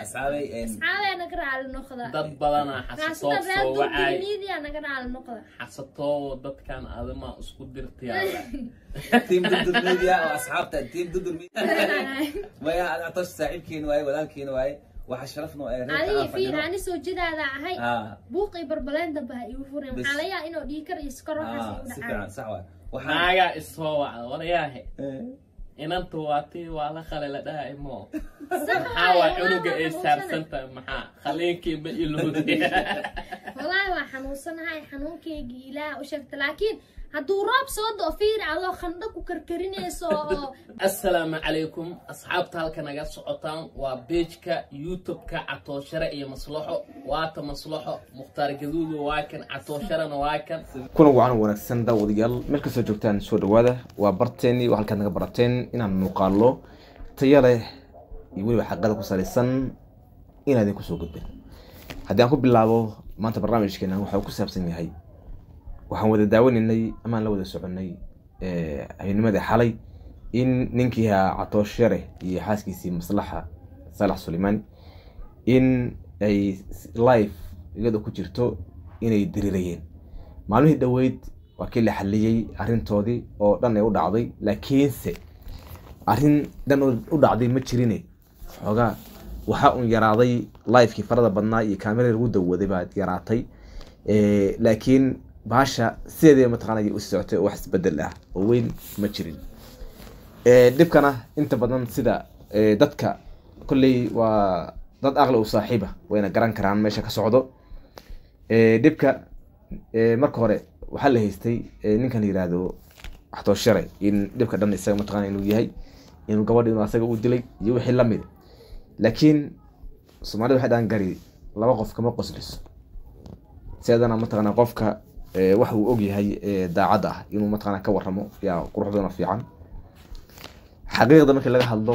asxaabay een, asxaabee naga raali noqda dad badanaa xasatoo kaasna reer soo wacay dulmiidiya naga raali noqda xasatoo dadkan adama isku dirtiyaa team dudur media oo asxaabta team dudur media waya atosh saaxiibkiin waaye walaalkiin waaye waxa sharafno ee reerka adiga aan fiir fadhino ani soo jidaada ahay ah buuqii barbaleen dambe ha igu furin Bis. waxaa laga yaabaa inuu dhiikar iyo skor waxaas ah igu si dhacaan fiican sax waay waxaan naagaa isoo wacda warayaahe Eh, inanta waa tii waa la qale la dhahay mo Sax maxaa waaye, waa walaahi cunuga waa ay xanuunsanay. saarsantahay maxaa khaliinkii ma ilowday walaahi waa xanuunsanahay xanuunkaygii ilaah u sheegta laakiin hadduu roob soo do fiir adoo khandho ku karkarinayso oo assalaamu calaykum asxaabta halka naga socotaan waa beejka youtube-ka catooshare iyo maslaxo waata maslaxo mukhtaar gaduudu waa kan catoosharena waa kan kuna wacan wanaagsan daawadayaal meel kastoo joogtaan soo dhawaada waa barteeni waa halkaad naga barateen inaan muuqaalo tayo leh iyo weliba xaqada ku salaysan inaan idinku soo gudbin haddii aan ku bilaabo maanta barnaamijkeena waxa uu ku saabsan yahay waxaan wada daawanaynay amaan la wada soconay eh, habeennimadii xalay in ninkii ahaa catooshare iyo xaaskiisii maslaxa saalax sulaymaani in ay live iyadoo ku jirto inay diriirayeen maalmihii dhoweyd waa kii la xaliyey arrintoodii oo dhan ay u dhacday laakiinse arrin dhan oo u dhacday ma jirine xoogaa waxaa un yaraaday livekii farada badnaa iyo kaameradii lagu dawaday baa yaraatay Eh, laakiin baasha sideedii mataqaanay u socotay oo wax isbedel ah oo weyn ma jirin Eh, dhibkana inta badan sida eh, dadka kolley waa dad aqli u saaxiiba wayna garan karaan meesha ka socdo Eh, dhibka eh, marka hore waxaa la haystay eh, ninkan la yihahdo axtooshare in dhibka dhan isaga mataqaana inuu yahay inuu gabadha inuu asaga u dilay iyo wixii lamid laakiin soomaalida waxay dhahan gari laba qof kama qosliso siadana mataqaana qofka eh, wax uu og yahay eh, daacadda ah inuu mataqaana ka waramo yaa qurux badan oo fiican xaqiiqda markii laga hadlo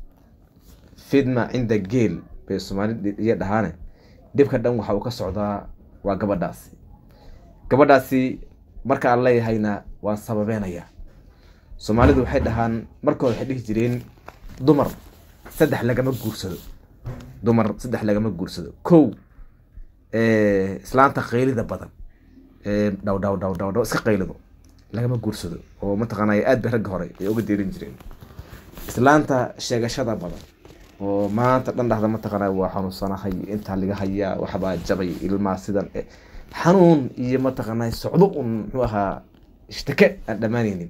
fidma cinda geel bay soomaalida iyo dhahaane dhibka dhan waxa uu ka socdaa waa gabadhaasi gabadhaasi marka aan leeyahayna waan sababeenayaa soomaalidu waxay dhahaan marka hore waxay dhihi jireen dumar saddex lagama guursado dumar saddex lagama guursado kow eh, islaanta qaylida badan ee dhaw dhaw dhaw dhaw dhaw iska qaylido lagama guursado oo mataqaanay aad bay ragga hore ay uga deerin jireen islaanta sheegashada badan oo maanta dhan dhahda mataqaana waa xanuunsanahay intaa laga hayaa waxbaa jabay ilmaa sidan eh, xanuun iyo mataqaana socdo un muxuu ahaa ishtake aan dhammaanaynin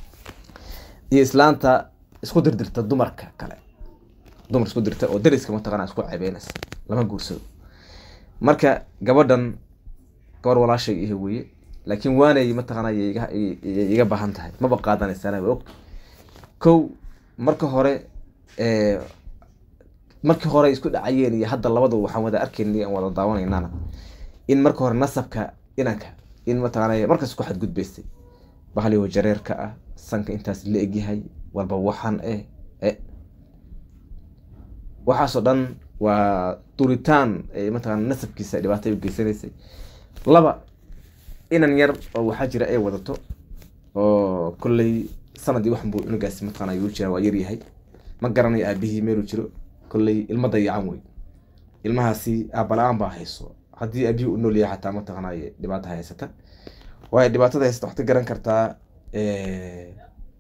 iyo islaanta isku dirdirta dumarka kale dumar isku dirta oo dariska mataqaana isku cebeynaysa lama guursado marka gabadhan gabar walaashay ihe weye laakiin waanay mataqaana iga iga baahan tahay maba qaadanaysaana waa og kow marka hore eh, markii hore isku dhacayeen iyo hadda labadaba waxaan wada arkaynay aan wada daawanaynana in marka hore nasabka inanka in mataqaana markaas ku xadgudbaystay bahaliyo jareerka ah sanka intaas la egyahay walba waxan eh eh waxaasoo dhan waa duritaan ay mataqaana nasabkiisa dhibaato ay u geysanaysay laba inan yar oo waxaa jira ay wadato oo kolley sanadii waxan buu cunugaasi mataqaana yuu jira waa yaryahay ma garanayo aabihii meeluu jiro kolley ilma dayacan wey ilmahaasi aabala-aan baa hayso haddii aabihii u nool yahay xataa mataqaanay dhibaata haysata waayo dhibaatada haysata waxaad ka garan kartaa eh,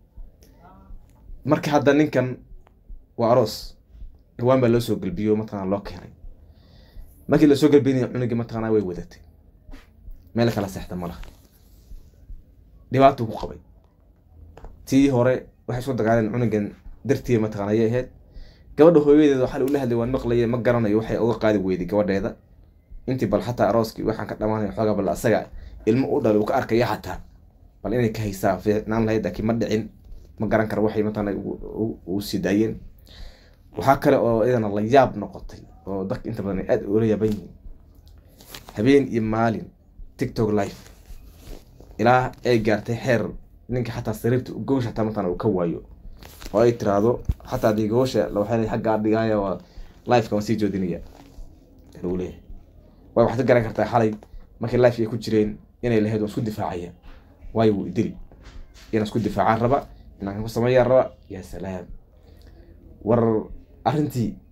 marka hadda ninkan waa aroos irwaan baa loo soo gelbiyo mataqana loo keenay markii lasoo gelbinaya cunugii mataqana way wadatay meel kala seexda ma laha dhibaatuu ku qabay tii hore waxay isku dagaaleen cunugan dartii mataqana ayay ahayd gabadha hooyadeeda waxaa ula hadlay waan maqlaye ma garanayo waxay uga qaadi weyday gabadheeda intii bal xataa arooskii waxaan ka dhamaanaya xoogaa bal asaga ilmo u dhalay uu ka arkaya xataa bal inay ka haysaa fiicnaan lahayd laakiin ma dhicin ma garan karo waxay mataqana u sii daayeen waxaa kale oo iyadana la yaab noqotay oo dadka inta badan ay aada ula yaaban yihiin habeen iyo maalin tiktok live ilaa ay gaartay xeer ninka xataa sariirta gogosha xataa mataqana uu ka waayo oo ay tiraahdo xataa dii gogosha waxay xaggaa dhigaaya waa liveka waan sii joodinaya lagu leeyahay waay waxaad ka garan kartaa xalay markii live ay ku jireen inay lahayd waan isku difaacaya waayo wuu idili inaan isku difaacaan raba inaan kan ku sameeyaan raba yaa salaam war arrintii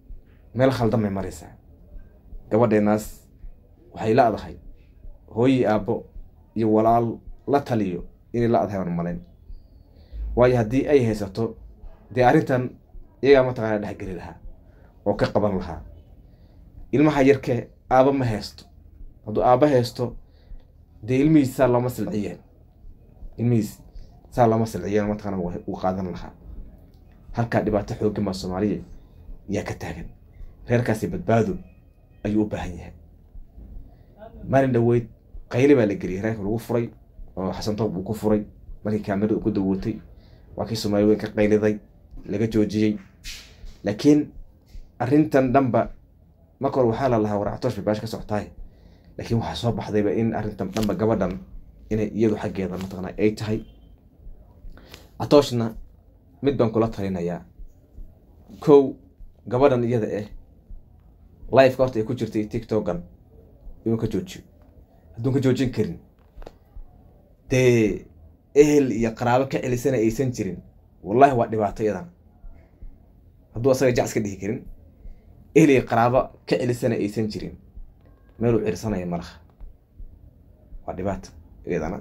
meel khaldan bay maraysaa gabadheenaas waxay la adahay hooyi aabbo iyo walaal la taliyo inay la adahay aan malayn waayo haddii ay haysato dee arrintan iyagaa mataqaana dhexgeli lahaa oo ka qaban lahaa ilmaha yarkee aabba ma haysto hadduu aabba haysto dee ilmihiis saa looma silciyeen ilmihiis saa looma silciyeen mataqaana uu qaadan lahaa halkaa dhibaato xooggan baa soomaaliya yaa ka taagan reerkaasi badbaado ayuu u baahan yahay maalin dhaweyd qayli baa la geliyay reerka lagu furay oo xasan toob uu ku furay markii kaamirada uu ku dawootay waa kii soomaali weyn ka qayliday laga joojiyey laakiin arrintan dhanba marka hore waxaa la lahaa waractoosh bay baash ka socotaay laakiin waxaa soo baxdayba in arrintan dhanba gabadhan inay iyadu xaggeeda mataqana ay tahay catooshna mid baan kula talinayaa kow gabadhan iyada eh lifeka horta ay ku jirtay tiktokan inuu ka joojiyo hadduun ka joojin karin dee ehel iyo qaraabo ka celisana aysan jirin wallahi waa dhibaato iyadan hadduu asaga jac iska dhihi karin ehel iyo qaraabo ka celisana aysan jirin meeluu cirsanaya malaha waa dhibaato iyadana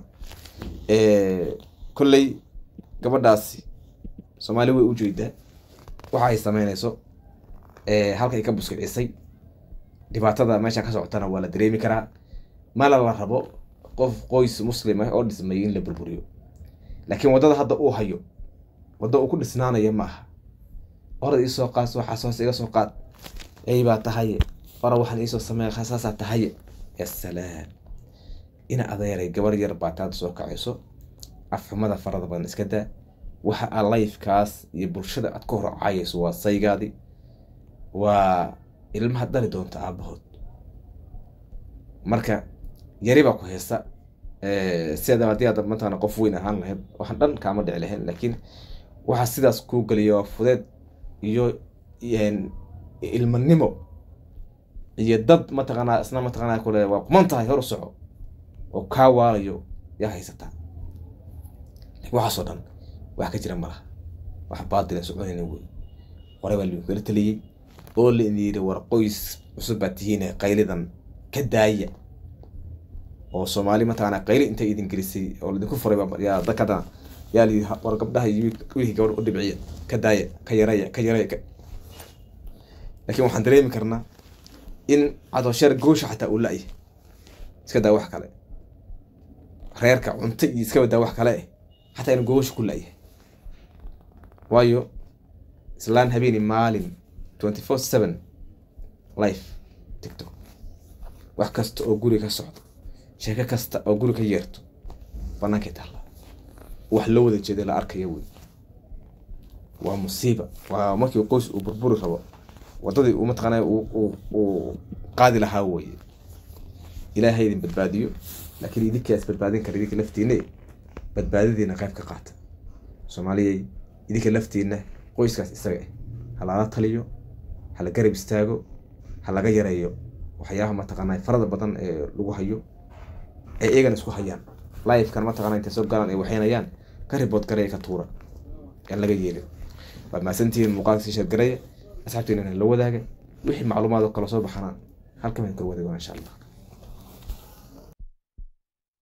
kolley gabadhaasi soomaali way u jeedaa waxa ay sameynayso halkay ka buskicisay dhibaatada meesha ka socotana waa la dareemi karaa mala la rabo qof qoys muslim ah oo dhismay in la burburiyo laakiin waddada hadda uu hayo wadda uu ku dhisnaanayo ma aha orad iisoo qaad waxaas hoos iga soo qaad ey baa tahaye ora waxaan iisoo sameeya saasaa tahaye ya salaam ina adeeray gabar yar baa taada soo kacayso afxumada farada badan iska daa waxa aa lifekaas iyo bulshada aad ka horcayayso waa saygaadi waa ilmaha dhali doonta aabahood marka yari baa ku haysta sideedaba haddii aad mataqana qof weyn ahaan lahayd waxaan dhan kaama dhici lahayn laakiin waxaa sidaas kuu geliya waa fudeed iyo ilmanimo iyo dad mataqaanaa isna mataqaanaa kule waa kuman tahay hor u soco oo kaa waalayo yaa haysataa waxaasoo dhan wax ka jira malaha wax baadila soconayna wey hore baa linkala taliyey oo la idin yidhi war qoys cusub baa tihiin qaylidan ka daaya oo soomaali mataqaanaa qayli intay idin gelisay oo laidinku furay yaa dakada yaa la yidhi war gabdhaha iyo wiilkii gabadh u dhibciya ka daaya ka yaraya ka yaraya laakiin waxaan dareemi karnaa in cadosheer goosha xataa uu la-yahay iska daa wax kale reerka cunto iyo iska badaa wax kale eh xataa inu goosha ku la-yahay waayo islaan habeeni maalin twenty four seven life tictok wax kasta oo guri ka socdo sheeko kasta oo guri ka yeerto bannaankay taalla wax loo wada jeeda la arkaya wey waa musiiba waa markii qoys uu burburi rabo waddadii uu mataqaanaa uu qaadi lahaa weye ilaahay idin badbaadiyo laakiin idinkaas badbaadin kara idinka laftiina badbaadadiina qayb ka qaata soomaaliyay idinka laftiina qoyskaas isaga ah ha lala taliyo ha la garab istaago ha laga yareeyo waxyaabaha mataqaanaa farada badan ee lagu hayo ay iyagana isku hayaan lifekan mataqana intay soo galaan ay waxaynayaan ka ribood garaya ka tuura aan laga yeelin waad mahadsantihiin muuqaalka sii sheergaraya asxaabteena la wadaaga wixii macluumaad oo kala soo baxana halkan waan kala wadaaga insha allah